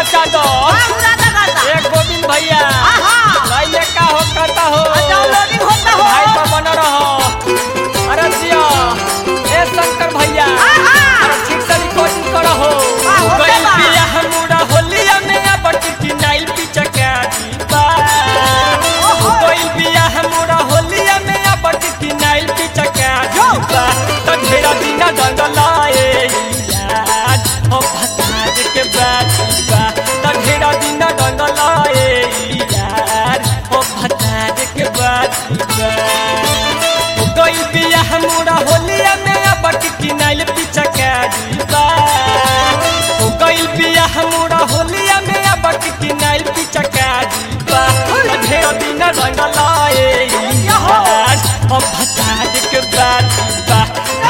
मचा दो एक गोविंद भैया भाई ये का हो करता हो भाई तो बन रहो अरे जिया ए शंकर भैया अरे ठीक से रिकॉर्डिंग करो हो हाँ, हो गइल गया। बिया हमरा होलिया में अब टिकी नाइल पिचका दीपा ओहो। गइल बिया हमरा होलिया में अब टिकी नाइल पिचका दीपा तो ढेरा दिन रंग लाए यार हो भताज के बातीबा तो ढेरा दिन रंग लाए यार हो भताज के बातीबा गइल बिया हमरा होलिया में अब टिकी नाइल पिचका दीपा ओ गइल बिया हमरा होलिया में अब टिकी नाइल पिचका दीपा ढेर दिन रंग लाए यार हम भताज के बातीबा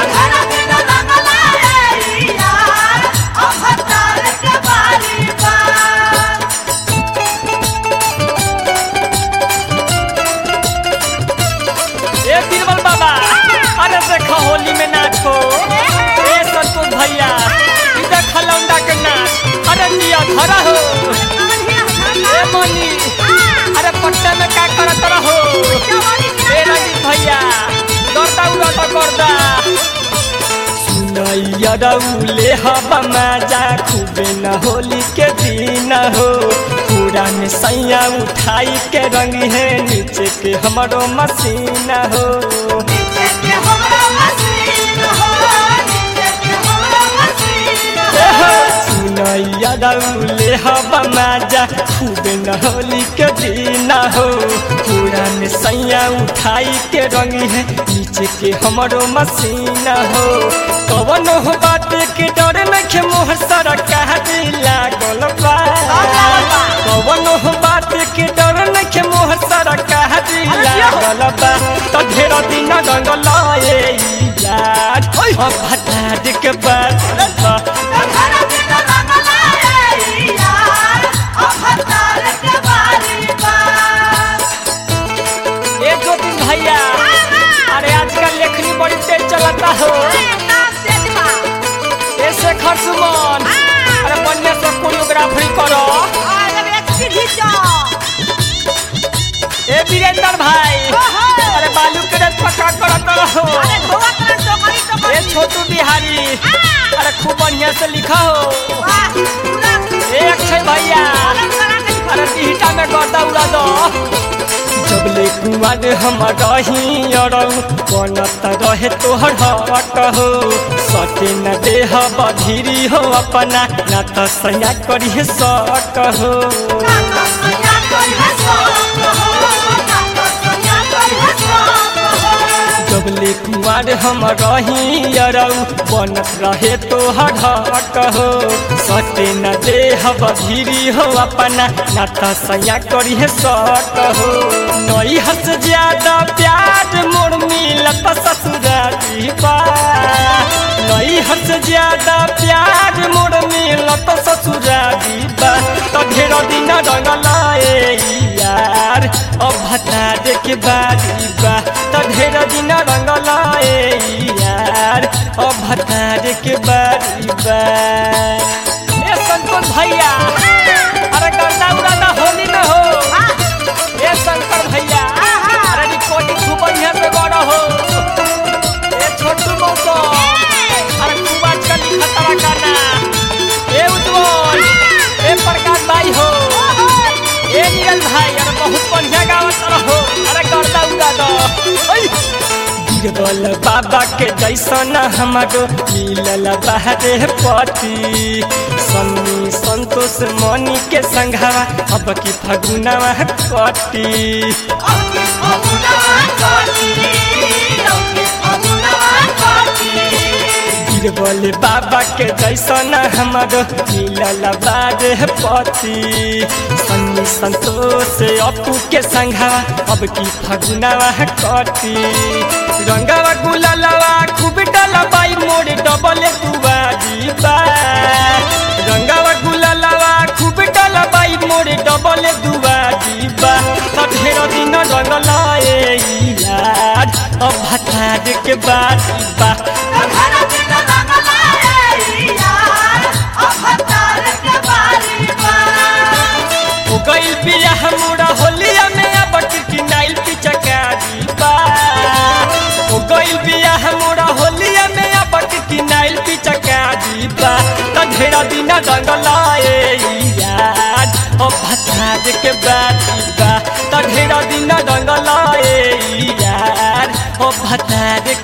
ए बीरबल बाबा अरे देखो होली में नाचो ए संतोष भैया ई देख लौंडा के नाच अरे निया धरा हो ए मनी अरे पट्टा में का करत रहो ए रंजीत भैया दौड़ता उड़ाता करदा सुनैया रउले हवा मजा खूबे न होली के दिन हो पूरा में सैया उठाई के रंग है नीचे के हमरो मसीन हो सुनैया रउले हवा मजा खूबे न होली के दिन हो पूरा में सैया उठाई के रंग है नीचे के हमरो मसीन हो कवन हो बात के डर नखे मोह सर कह दिला गोलबा कवन हो बात के डर नखे मोह सर कह दिला गोलबा तो ढेर दिन रंग लाए यार ओ भताज के बात ए दो तीन भैया अरे आजकल लेखनी बड़ी तेज चलता हो ए शेखर सुमन अरे बढ़िया से कोरियोग्राफी करो ए वीरेंद्र भाई अरे बालू के रेत पक्का करत रहो ए छोटू बिहारी अरे खूब बढ़िया से लिखा हो ए अक्षय भैया अरे टिहटा में गर्दा उड़ा दो जबले कुआर हम रही अरऊ बनत रहे तोहर हट हो सटे न देह बधिरी हो अपना न त सया करी सट हो जबले कुआर हम रही अरऊ बनत रहे तोहर हट हो सटे न देह बधिरी हो अपना न त सया करी सट हो नई हस ज्यादा प्यार मोर मिलत ससुरारी बा नई हस ज्यादा प्यार मोर मिलत ससुरारी बा तो ढेर दिन रंग लाए यार अब भता के बारी बा तो ढेर दिन रंग लाए यार अब भता के बारी बा ए संतोष भैया अरे गर्दा उड़ादा होली न हो ए शंकर भैया अरे रिकॉर्डिंग खूब बढ़िया से गड़ा हो ए छोटू मौसो अरे खूब आजकल लिखा तारा गाना ए उज्जवल ए प्रकाश भाई हो ए नीरज भाई अरे बहुत बढ़िया गावत रहो अरे गर्दा उड़ा दो ओई बीरबल बाबा के जैसन हमारो मिलल बाहरे पति सन्नी संतोष मनी के संघावा अब की फगुनावा कटी बीरबल बाबा के जैसन हमारो मिलल बारे पति सन्नी संतोष अपू के संघावा अब की फगुनावा कटी रंगावा गुलालावा खूब डलबाई मोर डबल दुआरी बा रंगावा गुलालावा खूब डलबाई मोर डबल दुआरी बा त ढेर दिन रंग लाए यार अब भतार के बारी बा यार अब हतार के बारी बा ढेरा दिन रंगलाए यार ओ भतार के बाती बा त ढेरा दिन रंगलाए यार ओ भतार